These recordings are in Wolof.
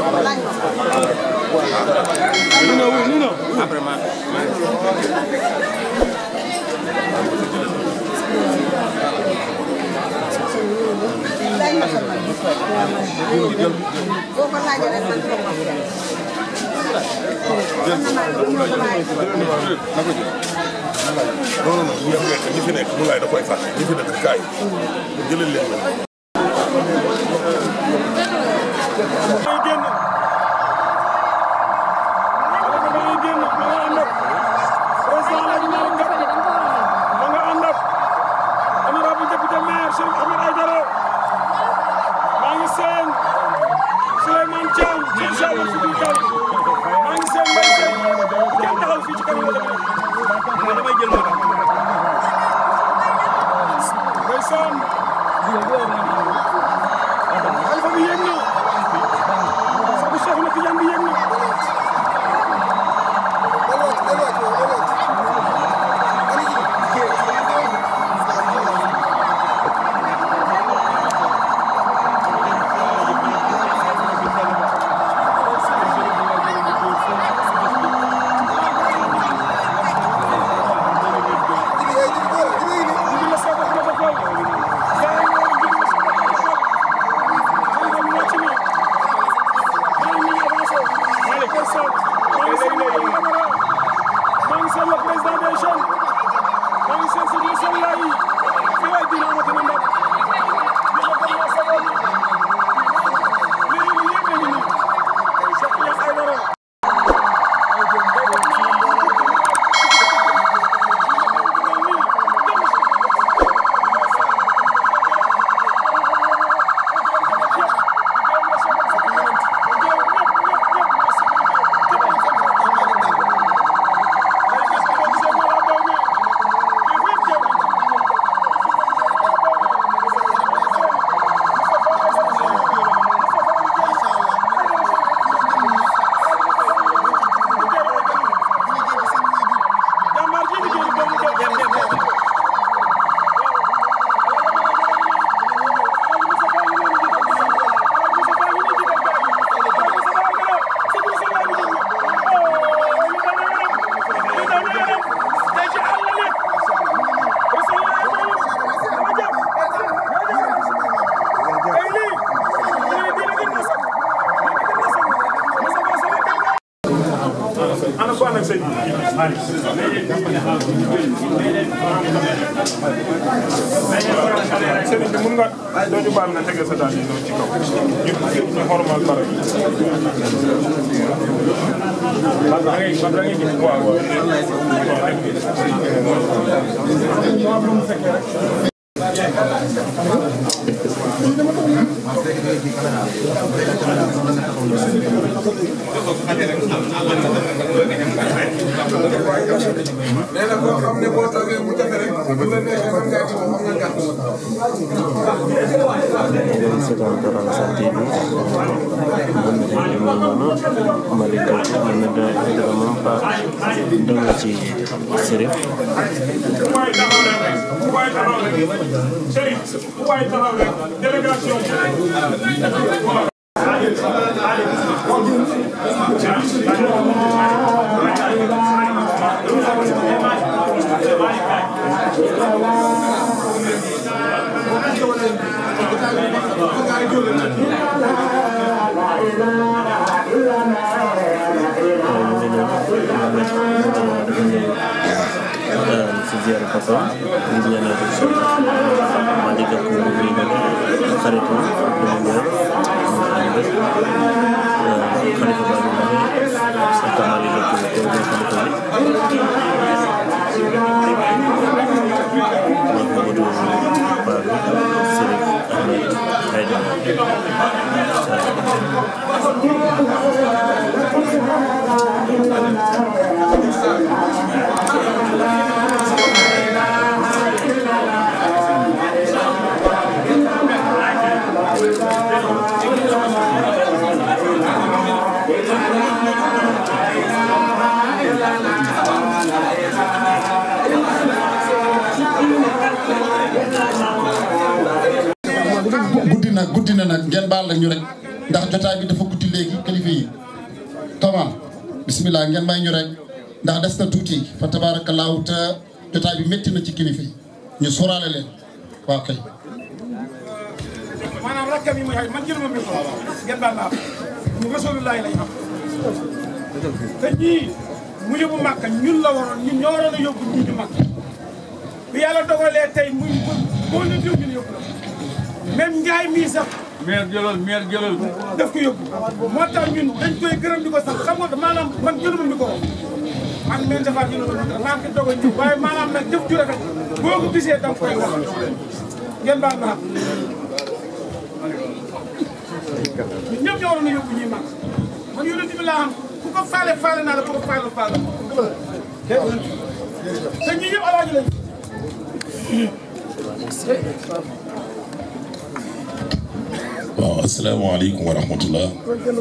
non non non ñi fi nekk ñi fi nekk mu laay da koy fàtte ñi fi nekk kaay jëlal leen la. Xalifa bi yéeg na sabu Cheikh na Tidiane bi yéeg na sëriñ bi mun nga doo ñu baal nga tege sa daal yi noonu ci kaw ñu ñu xormal bara bi parce que da ngay da ngay gis waaw nee na koo xam ne boo toogee mu jafe rek bu la neexee mën ngaa ci moom am nga gàtt. seetaan Teranga TV Malika mana da daga mampa don ci sirif waaye taxaw rek waaye taxaw rek sëriñ waaye taxaw rek délégation si ziar papa ngir ñaanal ko so Malika ko ni na xaritu ñu ñaan mu ànd xalifa ba ñu ak Malika ko ko do xalifa bi Mamadou Babou Serif Ahmed Haydara guddi na guddi na nag ngeen baal la ñu rek ndax jotaay bi dafa guddi léegi kilifa yi Thomas bismillah ngeen may ñu rek ndax des na tuuti fa tabaarakallaahu te jotaay bi métti na ci kilifa yi ñu sóoraale leen waaw kay maanaam rakkam yi muy xay man jëluma mbir ko ngeen baal naa ñu rasulullahi lañ xam te ñii mu yóbbu màkka ñun la waroon ñun ñoo waroon a yóbbu ñii ñu màkk bi yàlla dogalee tey muy boo ñu diw ñun yóbbu la même njaay mii sax meer jëlal meer jëlal daf ko yóbbu moo tax ñun dañ koy gërëm di ko sax xam nga maanaam man jëluma micro man men defaat jëluma micro maa ngi doog a ñëw waaye maanaam nag jëf ju rafet boo ko gisee danga koy wax ngeen baal naa ñun ñëpp ñoo waroon a yóbbu ñuy màgg man yonent bi laa xam ku ko faale faale naa la ku ko faale faale te ñii yëpp alaaji lañ waaw asalaamaaleykum wa rahmatullah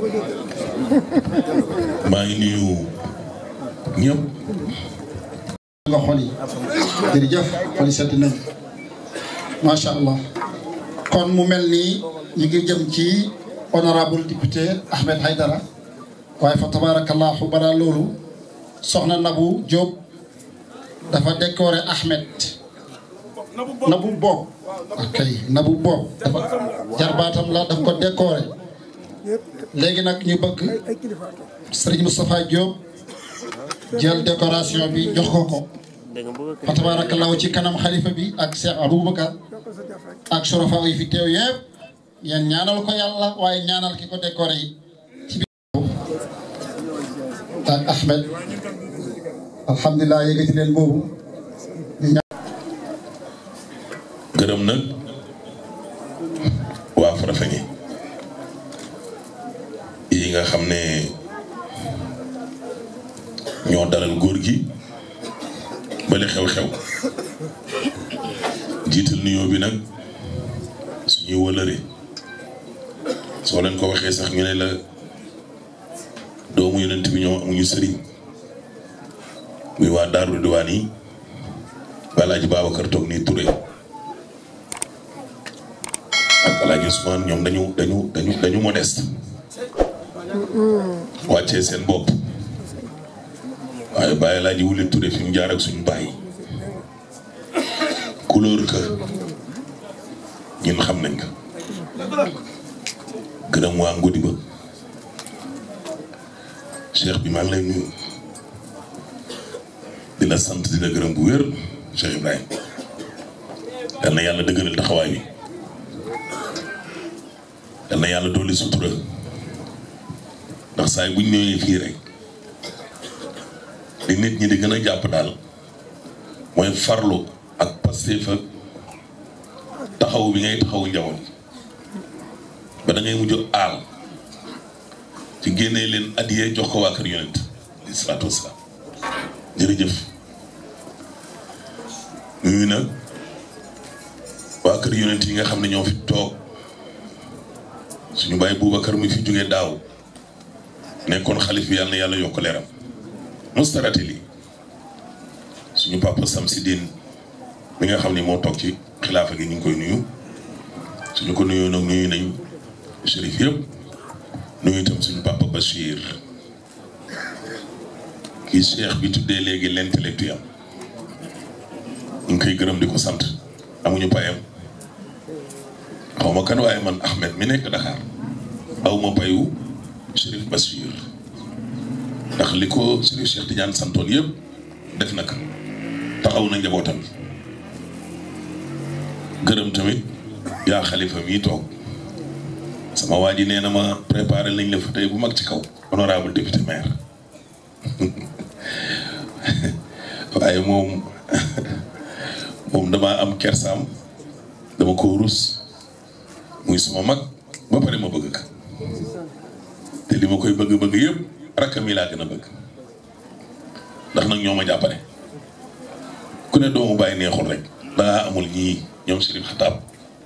maa ngi nuyu ñëpp nga xol yi jërëjëf xol yi sedd nañ macha allah kon mu mel nii ñu ngi jëm ci honorable député Ahmed Haydara waaye fa tabarakallahu balaa loolu soxna Nabou Diop dafa décoré Ahmed Nabou Bob ok Nabou Bob dafa jarbaatam la daf ko décoré léegi nag ñu bëgg Serigne Moustapha Diop jël décoration bi jox ko ko fa tabarakallahu ci kanam xalifa bi ak Cheikh Aboubacar ak sorofa yi fi teew yëpp yéen ñaanal ko yàlla waaye ñaanal ki ko décoré yi ci biir ak Ahmed alhamdulilah yëgati leen boobu gërëm nag waa Farafeñe yi nga xam ne ñoo dalal góor gi bale xew-xew jiital nuyoo bi nag suñuy wëlëre soo leen ko waxee sax ñu ne la doomu yonent bi ñoom amuñu sëriñ muy waa Daaru Diwaan yi Alaaji Babacar toog nii Touré ak Alaaji Ousmane ñoom dañu dañu dañu dañu modeste wàccee seen bopp waaye bàyyi Alaaji Wuli Touré fi mu jaar ak suñu bàyyi couleur que ñun xam nañ ko gërëm waa ngudi ba cheikh bi maa ngi lay nuyu di la sant di la gërëm bu wér Cheikh Ibrahim yal na yàlla dëgëral taxawaay bi yal na yàlla dolli sutura ndax saa yi buñ ñëwee fii rek li nit ñi di gën a jàpp daal mooy farlu ak Pastef ak taxaw bi ngay taxaw njaboot ba da ngay mujj aal ci génnee leen addiyee jox ko waa kër yonent di salaatu wasalaam jërëjëf nuyu nag waa kër yonent yi nga xam ne ñoo fi toog suñu bàyyi Boubacar mi fi jógee daaw nekkoon xalif bi yàlla na yàlla yokk leeram mustarate li suñu papa Samsidine mi nga xam ne moo toog ci xilaafa gi ñu ngi koy nuyu suñu ko nuyoo nag nuyu nañ shérif yëpp nuyu itam suñu papa Bachir kii cheikh bi tuddee léegi l'intellectuel ñu ngi koy gërëm di ko sant amuñu payam xaw ma kan waaye man Ahmed mi nekk Dakar aw ma payu Chérif Bachir ndax li ko Chérif Cheikh Tidiane santoon yëpp def na ko taxaw na njabootam gërëm tamit yaa xalifa mii toog sama waa ji nee na ma préparé nañ la fa tey bu mag ci kaw honorable député maire waaye moom moom damaa am kersaam dama ko rus muy suma mag ba pare ma bëgg ka te li ma koy bëgg-bëgg yëpp rakkam yi laa gën a bëgg ndax nag ñoo ma jàppale ku ne doomu bàyyi neexul rek dangaa amul ñii ñoom Chérif Xataab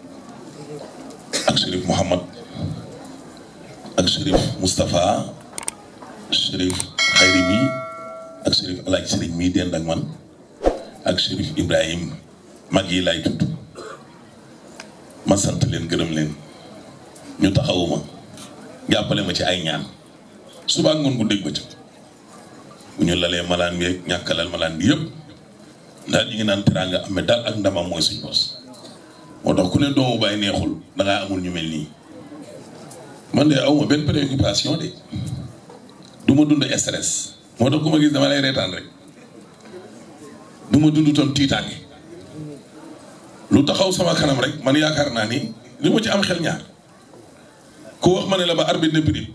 ak Chérif Mouhamad ak Chérif Moustapha Chérif Xayri mi ak Chérif Alaaj Sëriñ mii dend ak man ak Chérif Ibrahim mag yi laay tudd ma sant leen gërëm leen ñu taxawuma jàppale ma ci ay ñaan suba ak ngoon bu dégg bëccëg bu ñu lalee malaan bi ak ñàkkalal malaan bi yëpp ndax ñu ngi naan teraanga amee daal ak ndamam mooy suñ bos moo tax ku ne doomu baay neexul dangaa amul ñu mel nii man de awma benn préoccupation de du ma dund stress moo tax ku ma gis dama lay reetaan rek du ma dund tam tiitaange lu taxaw sama kanam rek man yaakaar naa ni li ma ci am xel ñaar ku wax ma ne la ba arbitre ne prix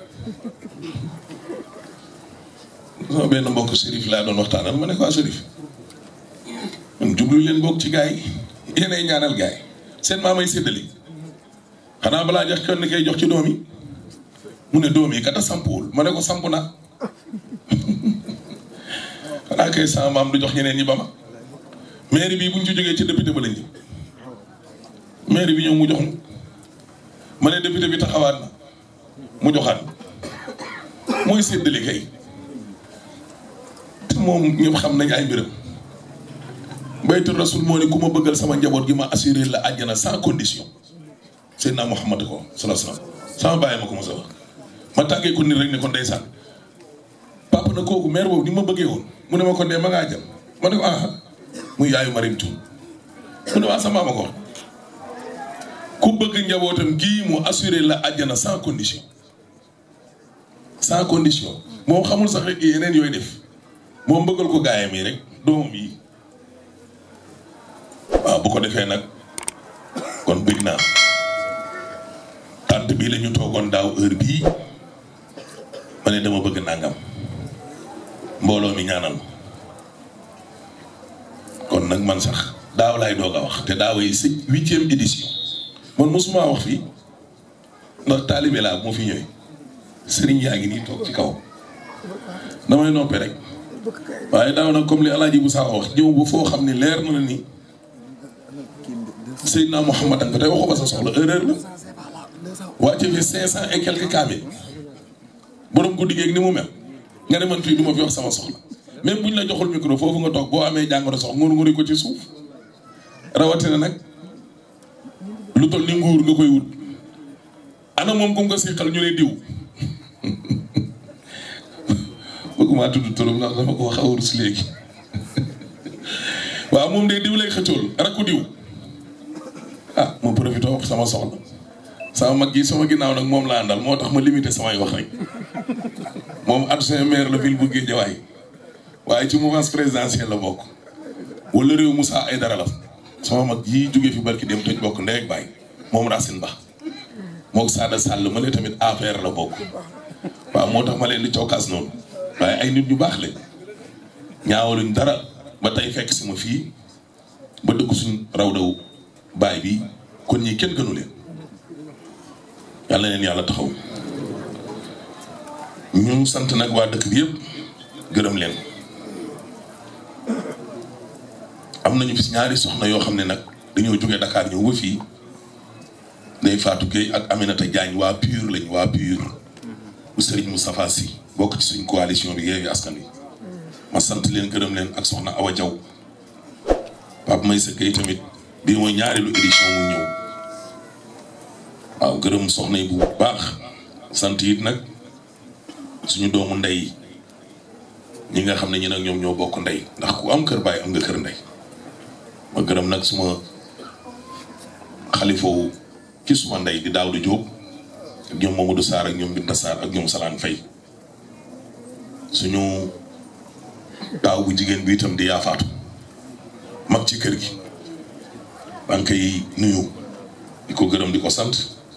sama benn mbokk Serif laa doon waxtaanal ma ne ko ah Serif man jublu leen bokk ci gars yi yéenay ñaanal gars yi seen maamay séddali xanaa balaa jox kenn kay jox ci doom yi mu ne doom yi kata sampuwul ma ne ko samp na xanaa kay sama maam du jox ñeneen ñi ba ma mairie bi bu ñu ci jógee ci député ba lañ jëm mairie bi ñëw mu jox mu ma ne député bi taxawaat na mu joxaat mooy séddale kay te moom ñëpp xam nañ ay mbiram baytu rasul moo ne ku ma bëggal sama njaboot gi ma assuré la àjjana sans condition Seydina Muhammad ko sala salaam sama bàyyi ma ko mos a wax ma tàggee ko nit rek ne ko ndeysaan papa na kooku maire boobu ni ma bëggee woon mu ne ma ko ne ma ngaa jëm ma ne ko ah muy yaayu Marim Tuun mu ne waa sama ma ko wax ku bëgg njabootam gii mu assuré la àjjana sans condition sans condition moom xamul sax rek yeneen yooyu def moom bëggal ko gaayam yi rek doomam yi waaw bu ko defee nag kon bëgg naa tànt bii la ñu toogoon daaw heure bii ma ne dama bëgg nangam mbooloo mi ñaanal kon nag man sax daaw laay doog a wax te daaw yi si huitième édition man mosuma wax fii ndax taalibe laa moo fi ñëwee sëriñ yaa ngi nii toog ci kaw damay noppee rek waaye daaw nag comme li alaaji bu saa wax ñëw ba foo xam ne leer na la ni Seydina Mouhamad nga tey waxoo ba sa soxla erreur la wàcce fi cinq cent et quelques kaamil borom guddi geeg ni mu mel nga ne man fii du ma fi wax sama soxla même buñ la joxul micro foofu nga toog boo amee jàngoro sox ngur nguri ko ci suuf rawatina nag lu toll ni nguur nga koy wut ana moom ku nga siqal ñu ne diw bëgguma tudd turam ndax dafa ko xaw a rus léegi waaw moom de diw lay xëccool rakku diw ah ma profité wax sama soxla sama mag gi sama ginnaaw nag moom laa àndal moo tax ma limité samay wax rek moom adjoint maire la ville bu Guédiawaye waaye ci mouvance présidentielle la bokk wala réew Moussa Aïdara la sama mag yi jógee fi barki dem toj bokk ndey ak baay moom Racine Ba moog Sada Sall ma ne tamit APR la bokk waaw moo tax ma leen di cokkaas noonu waaye ay nit ñu baax lañ ñaawaluñ dara ba tey fekk si ma fii ba dëkk suñ raw daw baay bi kon ñii kenn gënu leen yàlla na leen yàlla taxaw ñu sant nag waa dëkk bi yëpp gërëm leen am nañu fi ñaari soxna yoo xam ne nag dañoo jógee Dakar ñëw ba fii Ndeye Fatou Gueye ak Aminata Diagne waa PUR lañ waa PUR bu Serigne Moustapha Sy bokk ci suñ coalition bi Yewwi Askan Wi ma sant leen gërëm leen ak soxna Awa Diaw Pape Maysa Gueye tamit bii mooy ñaareelu édition mu ñëw waaw gërëm soxna yi bu baax sant it nag suñu doomu ndey ñi nga xam ne ñi nag ñoom ñoo bokk ndey ndax ku am kër baay am nga kër ndey ma gërëm nag suma xalifawu ci suma ndey di daaw di jóob ak ñoom Mamadou Sarr ak ñoom Binta Sarr ak ñoom Salaan Fay suñu daaw bu jigéen bi itam di yaafaatu mag ci kër gi maa ngi koy nuyu di ko gërëm di ko sant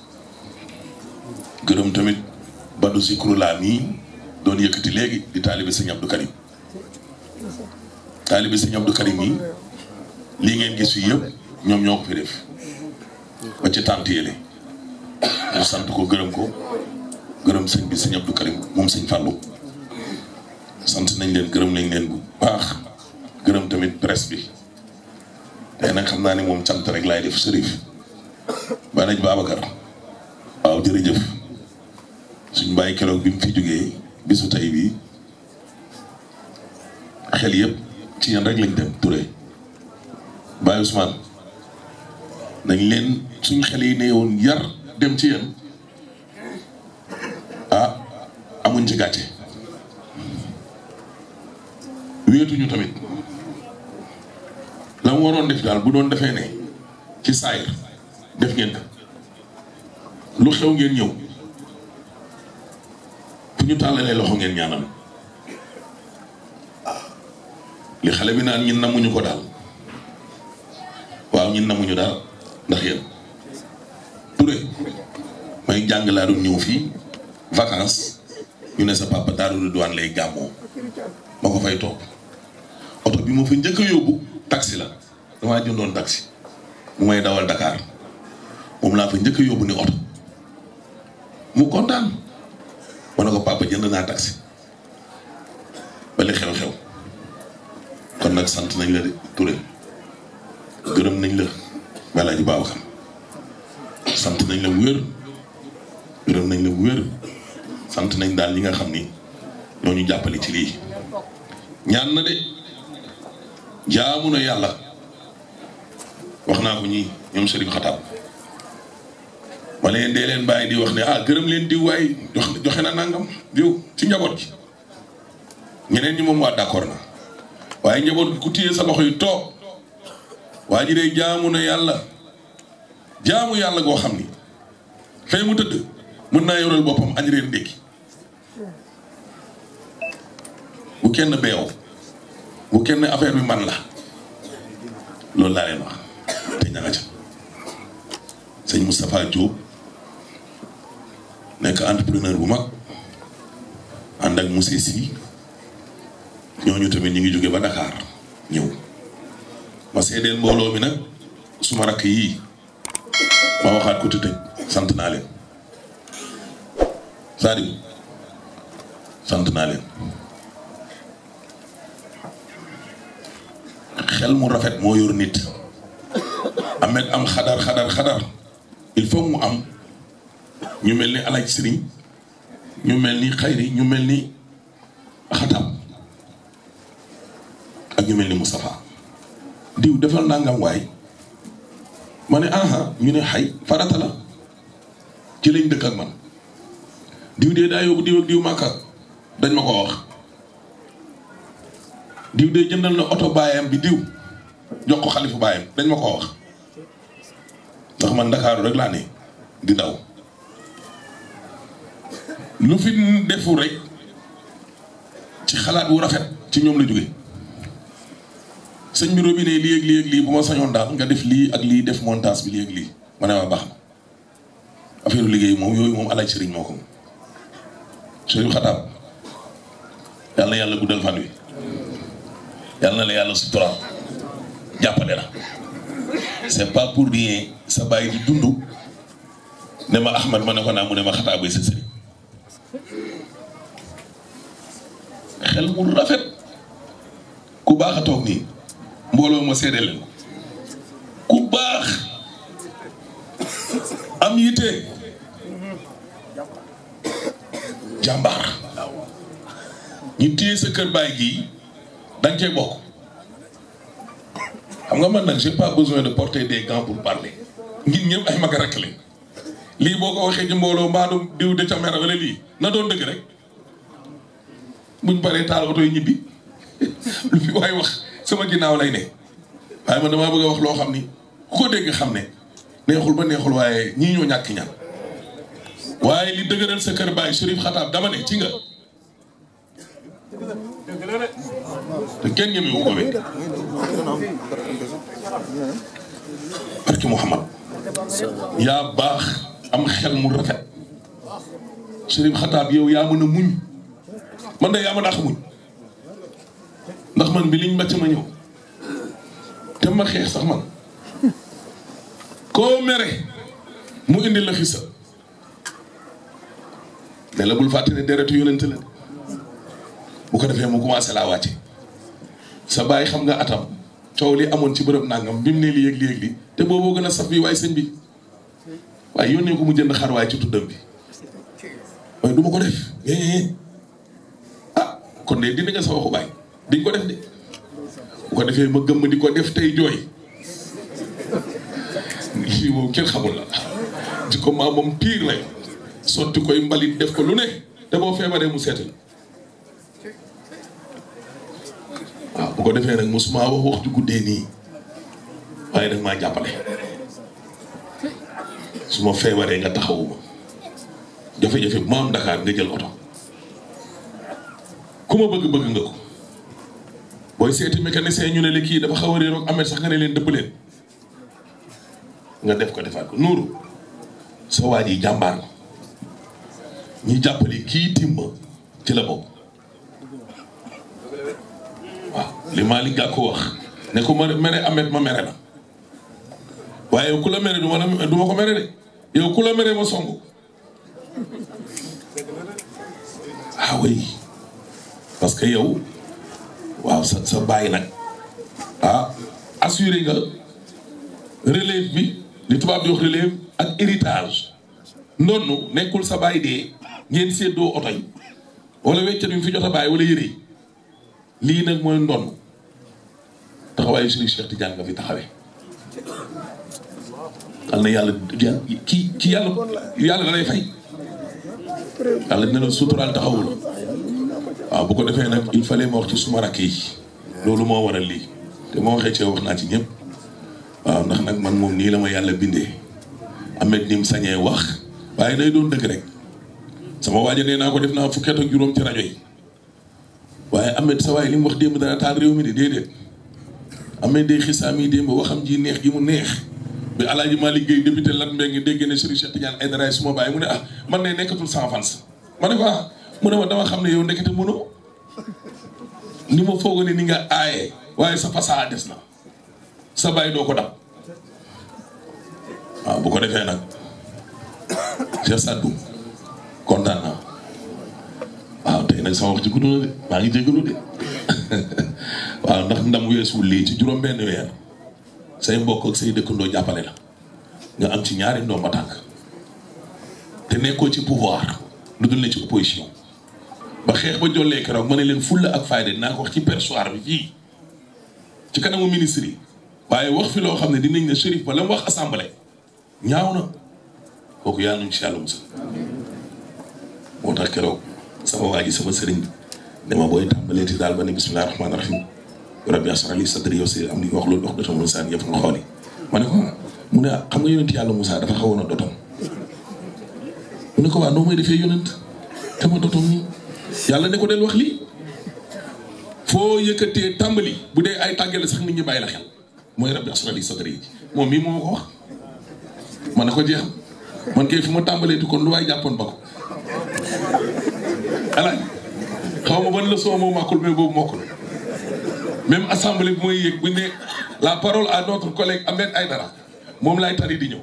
gërëm tamit Badou Zikrullah mii doon yëkkati léegi di taalibe sëñ Abdou Karim taalibe sëñ Abdou Karim mii lii ngeen gis fii yëpp ñoom ñoo ko fi def ba ci tànt yële ñu sant ko gërëm ko gërëm sëñ bi sëñ Abdou Karim moom sëñ Fallou sant nañ leen gërëm nañ leen bu baax gërëm tamit presse bi tey nag xam naa ne moom cant rek laay def sërif ba naj Babacar waaw jërëjëf suñ bàyyi keroog bi mu fi jógee bisu tey bii xel yëpp ci yéen rek lañ dem Touré Baye Ousmane nañ leen suñ xel yi ne woon yar dem ci yéen amuñ ci gàcce wéetuñu tamit la mu waroon def daal bu doon defee ne ci saayir def ngeen ko lu xew ngeen ñëw fu ñu tàllalee loxo ngeen ñaanal li xale bi naan ñin namuñu ko daal waaw ñin namuñu daal ndax yéen Touré may jàng laa doon ñëw fii vacances ñu ne sa papa Daaru Ridwaan lay gàmmoo ma ko fay toog oto bi ma fa njëkk a yóbbu taxi la damaa jëndoon taxi mu may dawal Dakar moom laa fa njëkk a yóbbu ni oto mu kontaan ma ne ko papa jënd naa taxi ba li xew-xew kon nag sant nañ la de Touré gërëm nañ la balaa ji baaw xam sant nañ la wér gërëm nañ la wér sant nañ daal ñi nga xam ni ñoo ñu jàppale ci lii ñaan na de jaamu na yàlla wax naa ko ñii ñoom Serigne Xataab ma leen dee leen bàyyi di wax ne ah gërëm leen diw waay jox joxe na nangam diw ci njaboot gi ñeneen ñi moom waa d'accord na waaye njaboot gi ku téye sa loxo yi toog waa ji day jaamu na yàlla jaamu yàlla goo xam ni fee mu tëdd mën naa yoral boppam añ reer ndékki bu kenn beew bu kenn affaire bi man la loolu laa leen wax te ña nga ca sëñ Moustapha Diop nekk entrepreneur bu mag ànd ak monsieur Sy ñooñu tamit ñu ngi jóge ba Dakar ñëw ma seedeel mbooloo mi nag suma rakk yii ma waxaat ko te tëj sant naa leen Sadio sant naa leen xel mu rafet moo yor nit amet am xadar xadar xadar il faut mu am ñu mel ni alaaj sëriñ ñu mel ni xayri ñu mel ni xatam ak ñu mel ni Moustapha diw defal nangam waay ma ne aha ñu ne xay farata la ci lañ dëkk ak man diw dee daa yóbbu diw ak diw màkka dañ ma ko wax diw dee jëndal na oto baayam bi diw jox ko xalifu baayam dañ ma ko wax ndax man ndakaaru rek laa ne di daw lu fi defu rek ci xalaat wu rafet ci ñoom la jóge sëñ bi robinet lii ak lii ak lii bu ma sañoon daal nga def lii ak lii def montage bi lii ak lii ma ne ma baax na affaire liggéey moom yooyu moom alaaj sëriñ moo ko moom sëriñ xataab yàlla na yàlla guddal fan wi yàlla na la yàlla suturaal jàppale la c'est pas pour rien sa bàyyi di dund ne ma Ahmad ma ne ko naa mu ne ma xataab bay sa sëriñ xel mu rafet ku baax a toog nii mbooloo ma seede leen ko ku baax am yitte jàmbaar ñu téye sa kër baay gii danga cee bokk xam nga man nag j'ai pas besoin de porter des gants pour parler ngir ñëpp ay mag a rekk lañ lii boo ko waxee ci mbooloo mbaadu diw de ca mer wala lii na doon dëgg rek buñ paree taal oto yi ñibbi lu fi waay wax sama ginnaaw lay ne waaye man damaa bëgg a wax loo xam ni ku ko dégg xam ne neexul ba neexul waaye ñii ñoo ñàkk ñaan waaye li dëgëral sa kër baay Chérif Xataab dama ne ci nga te kenn ñemewu ko wéet barki Muhammad yaa baax am xel mu rafet Chérif Xataab yow yaa mën a muñ man de yaa ma dàq muñ ndax man bi liñ mbàcc ma ñëw te ma xeex sax man koo mere mu indi la xisa ne la bul fàtte ne deretu yonent la bu ko defee mu commencé laa wàcce sa bàyyi xam nga atam coow li amoon ci bërëb nangam bi mu ne lii yëg lii yëg lii te booboo gën a saf bi waaye sëñ bi waaye yónnee ko mu jënd xar waaye ci tuddam bi waaye du ma ko def ah kon de dina nga sa waxu bàyyi diñ ko def de bu ko defee ma gëmm di ko def tey jooy lii moom kenn xamul la di ko maa moom piir la sotti koy mbalit def ko lu ne te boo feebaree mu seeti la waaw bu ko defee nag mosuma wax wax ju guddee nii waaye nag maa jàppale su ma feebaree nga taxawuma jafe-jafe bu ma am Dakar nga jël oto ku ma bëgg bëgg nga ko booy seeti mécanicien ñu ne la kii dafa xaw a réeroog amee sax nga ne leen dëpp leen nga def ko defaat ko nuuru sa waa ji jàmbaar la ñi jàppale kii timba ci la bokk waaw li Malick Gakou wax ne ko ma mere amet ma mere la waaye yow ku la mere du ma la du ma ko mere de yow ku la mere ma song ah oui parce que yow waaw sa sa bàyyi nag ah assuré nga relève bi li tubaab di wax relève ak héritage ndonnu nekkul sa bàyyi dee ngeen séddoo oto yi wala weccat bi mu fi jot a bàyyi wala yëre yi lii nag mooy ndonn taxawaayu Serigne Cheikh Tidiane nga fi taxawee al na yàlla ki ki yàlla yàlla da lay fay yàlla dina la suturaal taxawul waaw bu ko defee nag il fallait ma wax ci suma rakk yi loolu moo waral lii te ma waxee ci wax naa ci ñëpp waaw ndax nag man moom nii la ma yàlla bindee amet ni mu sañee wax waaye day doon dëgg rek sama waaja nee naa ko def naa fukki at ak juróom ci rajo yi waaye amet sa waay li mu wax démb dana taal réew mi de déedéet amet day xisaam yi démb waxam ji neex gi mu neex bi alaaji Malick Gueye député Lat Mbengue dégg ne Serigne Cheikh Tidiane Aidara suma baay mu ne ah man ne nekkatul sans fans ma ne ko ah mu ne ma dama xam ne yow ndekete mënoo ni ma foog ne ni nga aaye waaye sa fasaa des na sa baay doo ko dab waaw bu ko defee nag Cheikh Sadou kontaan naa waaw tey nag sama wax ci gudd na de maa ngi jégalu de waaw ndax ndam weesuwul lii ci juróom benn weer say mbokk ak say dëkkandoo jàppale la nga am ci ñaari ndomba tànk te nekkoo ci pouvoir lu dul ne ci opposition ba xeex ba jollee keroog ma ne leen fulla ak fayda dinaa ko wax ci perchoir bi fii ci kanamu ministre yi waaye wax fi loo xam ne dinañ ne Chérif ba la mu wax assemblée ñaaw na kooku yàlla nañu ci yàlla musal moo tax keroog sama waa ji sama sëriñ bi dama booy tàmbalee ti daal ba ne bisimilah rahmaani rahim rabbi asra li sadri yow si am li wax loolu wax dotam Moussa yëpp nga xooli ma ne ko mu ne xam nga yonent yàlla Moussa dafa xawoon a dotom mu ne ko waa noo may defee yonent te ma dotom nii yàlla ne ko del wax lii foo yëkkatee tàmbali bu dee ay tàggale sax nit ñi bàyyi la xel mooy rabbi asra li sadri yi moom mii moo ma ko wax ma ne ko jeex man kay fu ma tàmbalee ti kon lu waay jàppoon ba ko alaaj xaw ma ban leçon moo màkkul mais boobu mokkul même assemblée bi mooy yëg bu ñu ne la parole à notre collègue Ahmed Aïdara moom laay tari di ñëw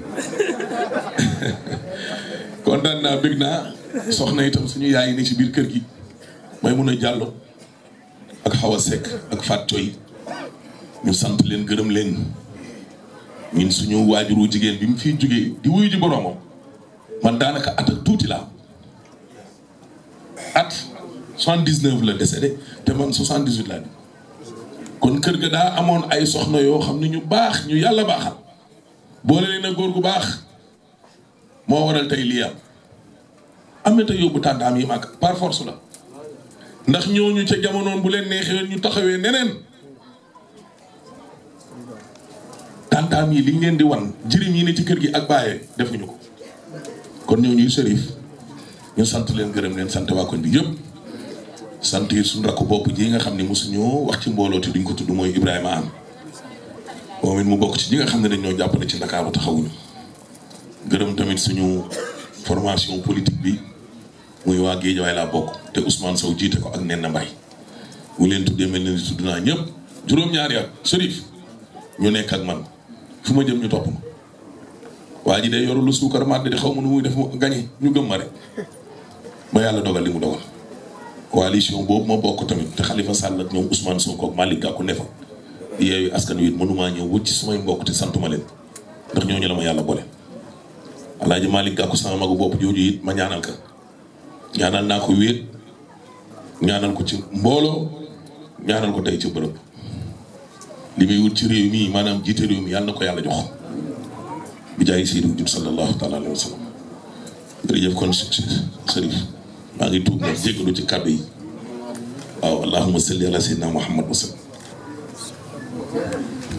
kontaan naa bëgg naa soxna itam suñu yaay yi ne ci biir kër gi may mun a jàllo ak Xawa Seck ak Fat Coy ñu sant leen gërëm leen ñun suñu waajuru jigéen bi mu fiy jógee di wuyu ji boroomam man daanaka at ak tuuti laa at soixante-dix-neuf la décédé te man soixante-dix-huit laa kon kër ga daa amoon ay soxna yoo xam ne ñu baax ñu yàlla baaxal boole leen a góor gu baax moo waral tey lii am ameta yóbbu tàntaam yi mag par force la ndax ñooñu ca jamonoon bu leen neexee ñu taxawee neneen tàntaam yi liñ leen di wan jëriñ yi ne ci kër gi ak bàyyee defuñu ko kon ñooñuy sërif ñu sant leen gërëm leen sant waa koñ bi yëpp sant yi suñu rakku bopp ji nga xam ne mosuñoo wax ci mbooloo te duñ ko tudd mooy Ibrahima am moom it mu bokk ci ñi nga xam ne dañoo jàppale ci Ndakaaru taxawuñu gërëm tamit suñu formation politique bi muy waa Géejawaay laa bokk te Ousmane Sow jiite ko ak Nenna Mbaye mu leen tuddee mel ni tudd naa ñëpp juróom-ñaari at Chérif ñu nekk ak man fu ma jëm ñu topp ma waa ji day yoru lu suukar màdd di xaw ma nu muy def mu gañe ñu gëm ma rek ba yàlla dogal li mu dogal coalition boobu ma bokk tamit te Khalifa Sall ak ñoom Ousmane Sonko ak Malick Gakou ne fa yeeyu askan wi it mënumaa ñëw wut ci sumay mbokk te santuma leen ndax ñooñu la ma yàlla boole. Alaaji Malick Gakou sama magu bopp jooju it ma ñaanal ka ñaanal naa ko wéet ñaanal ko ci mbooloo ñaanal ko tey ci bërëb li muy wut ci réew mi maanaam jiite réew mi yàlla na ko yàlla jox bi jaay Seydou Diouf sallallahu taala alayhi wa sallam jërëjëf kon Chérif maa ngi tuub nag jéggalu ci kàddu yi waaw allahumma salli ala sayyidina muhammad wa sallam